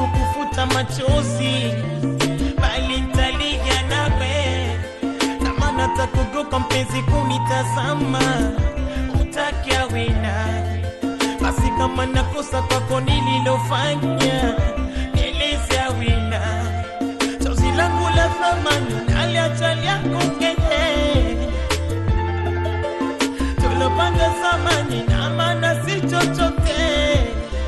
kufuta machozi, bali nitalia nawe, na maana takugoka mpenzi kunitazama, utaki awina basi, kama nakosa kwako nililofanya, nieleze awina chozi langu la thamani naliacha lyako ngeye tulopanga zamani na maana si chochote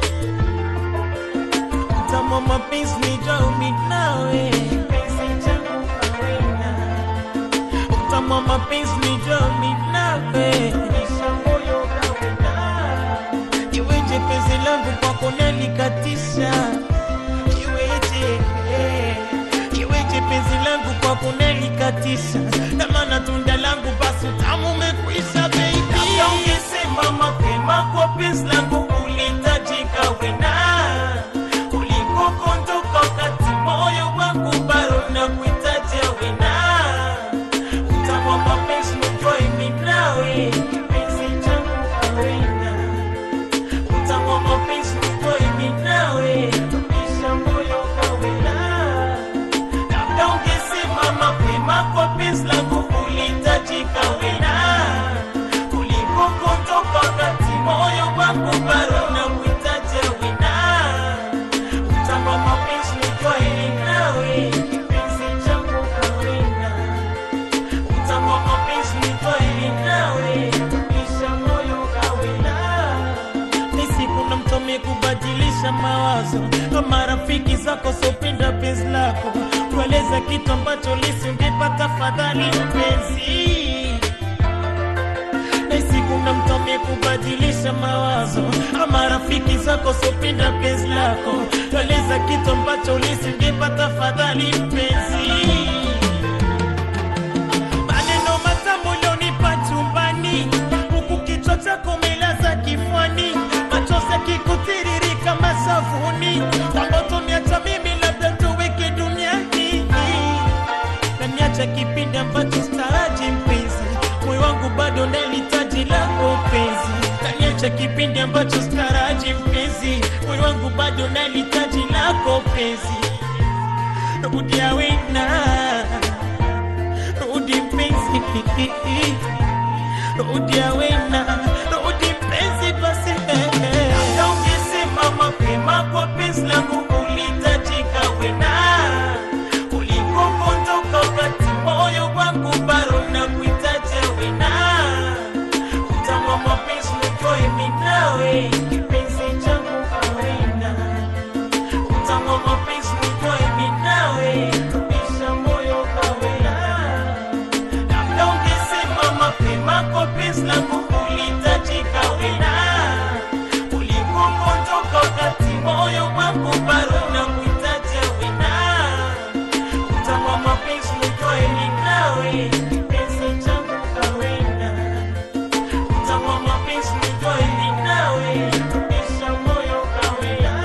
Tama mapenzi ni jaumi nawe Penzi changu kawena Tama mapenzi ni jaumi nawe Nisha moyo kawena Iweje penzi langu kwako nalikatisha Iweje eh, Iweje penzi langu kwako nalikatisha Na maana tunda langu basi utamu umekwisha baby Labda ungesema mapema kwa penzi langu ulitajika wena ulikokondoka wakati moyo wangu bado na kuitaja wena utamwa mapenzi nujua imi nawe kipenzi changu awena utamwa mapenzi nujua imi nawe tumisha moyo kawena labda ungesema mapema kwa penzi langu ulitajika wena ulikokondoka wakati moyo wangu bado na kuitaja wena Utamba mapenzi nijua ili nawe kipenzi changu kawena Utamba mapenzi nijua ili nawe tumisha moyo kawena Ni siku na mtu amekubadilisha mawazo kama rafiki zako sopenda penzi lako kueleza kitu ambacho lisingepata fadhali mpenzi na siku na mtu amekubadilisha mawazo ama rafiki zako sopenda penzi lako tueleza kitu ambacho ulisingepata fadhali mpenzi maneno matamu ulionipa chumbani huku kichwa chako umelaza kifwani machozi yakikutiririka masavuni kwamba utoniacha mimi labda tuweke duniani na niacha kipindi ambacho staraji mpenzi moyo wangu bado nalitaji lako penzi na niacha kipindi ambacho staraji mpenzi moyo wangu bado nalitaji lako penzi rudi awena rudi mpenzi rudi awena rudi mpenzi basi labda ungesema mapema kwa penzi langu ulitajika wena ulikokondoka wakati moyo wangu bado na kuitaja wena utamwa mapenzi nijua imi nawe kipenzi changu awena utamwa mapenzi nijua imi nawe tumisha moyo kawena labda ungesema mapema kwa penzi langu ulitajika wena ulikokondoka wakati moyo wangu bado na kuitaja wena utamwa mapenzi nijua ili nawe kipenzi changu kawena utamwa mapenzi nijua ili nawe tumisha moyo kawena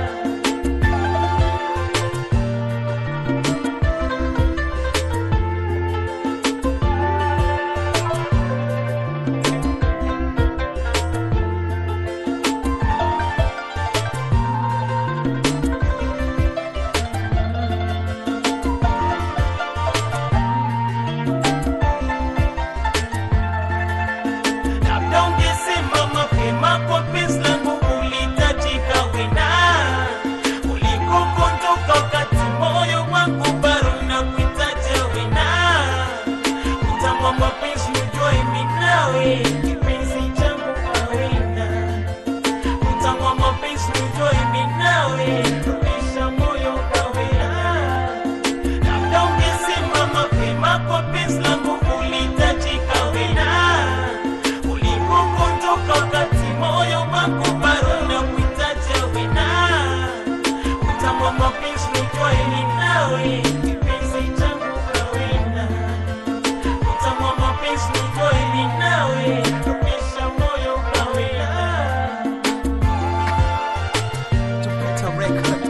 labda ungesema mapema kwa penzi langu ulitajika wena ulikokondoka wakati moyo wangu bado na kuitaja wena utamwa mapenzi nijua imi nawe kipenzi changu kawena utamwa mapenzi nijua imi nawe tumisha moyo kawena labda ungesema mapema kwa penzi langu ulitajika wena ulikokondoka wakati moyo wangu bado na kuitaja wena utamwa mapenzi nijua ili nawe kipenzi changu kawena utamwa mapenzi nijua ili nawe tumisha moyo kawena Jupiter Record.